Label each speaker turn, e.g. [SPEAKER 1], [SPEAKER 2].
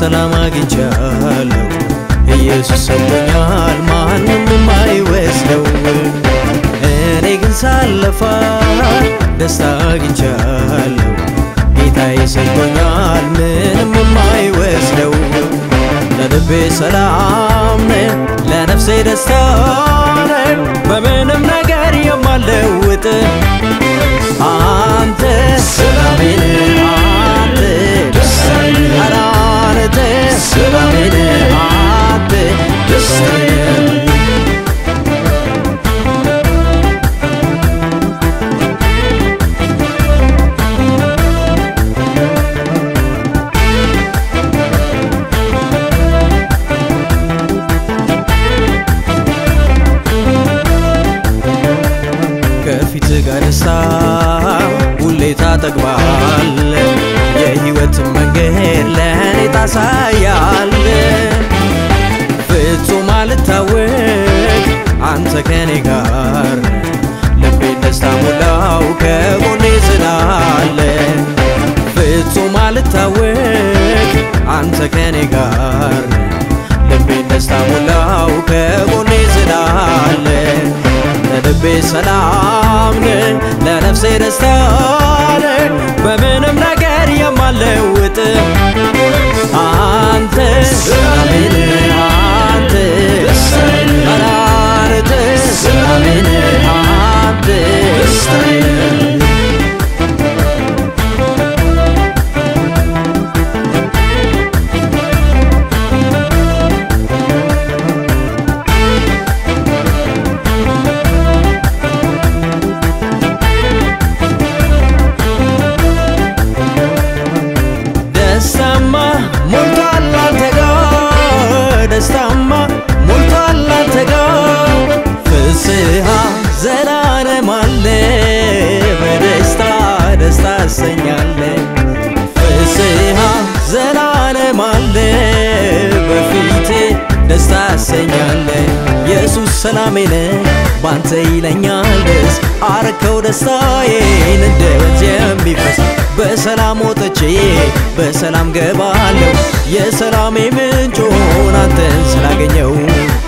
[SPEAKER 1] ሰላም አግኝቻለሁ ኢየሱስ ሰጥቶኛል ማንም የማይወስደው እኔ ግን ሳለፋ ደስታ አግኝቻለሁ ጌታዬ ሰጥቶኛል ምንም የማይወስደው ለልቤ ሰላም ነህ ለነፍሴ ደስታ ነህ በምንም ነገር የማለውጥ አንተ ሰላሜ ነህ አንተ ደስታዬ ኧረ አንተ ሰላሜ ነህ አንተ ደስታዬ ከፊት ጋር ደስታ ሁሌ ታጠግባል የሕይወት መንገድ ለእኔ ታሳያል ፍጹም አልታወቅ አንተ ከኔ ጋር ልቤን ደስታ ሞላው ከጎኔ ስላለ ፍጹም አልታወቅ አንተ ከኔ ጋር ልቤን ደስታ ሞላው ከጎኔ ስላለ ለልቤ ሰላም ነህ ለነፍሴ ደስታ ነህ በምንም ነገር የማለውጥ አንተ ሰላሜ ነህ አንተ ደስታዬ ኧረ አንተ ሰላሜ ነህ አንተ ደስታዬ ደስታማ ሞልቷል አንተ ጋር ደስታማ ሞልቷል አንተ ጋር ፍስሃ ዘላለም አለ በደስታ ደስታ አሰኛለ ፍስሃ ዘላለም አለ በፊቴ ደስታ አሰኛለ ኢየሱስ ሰላሜ ነህ ባንተ ይለኛል ደስ አረከው ደስታዬን እንደ ወንዝ የሚፈስ በሰላም ወጥቼ በሰላም ገባለሁ የሰላሜ ምንጭ ሆን አንተን ስላገኘው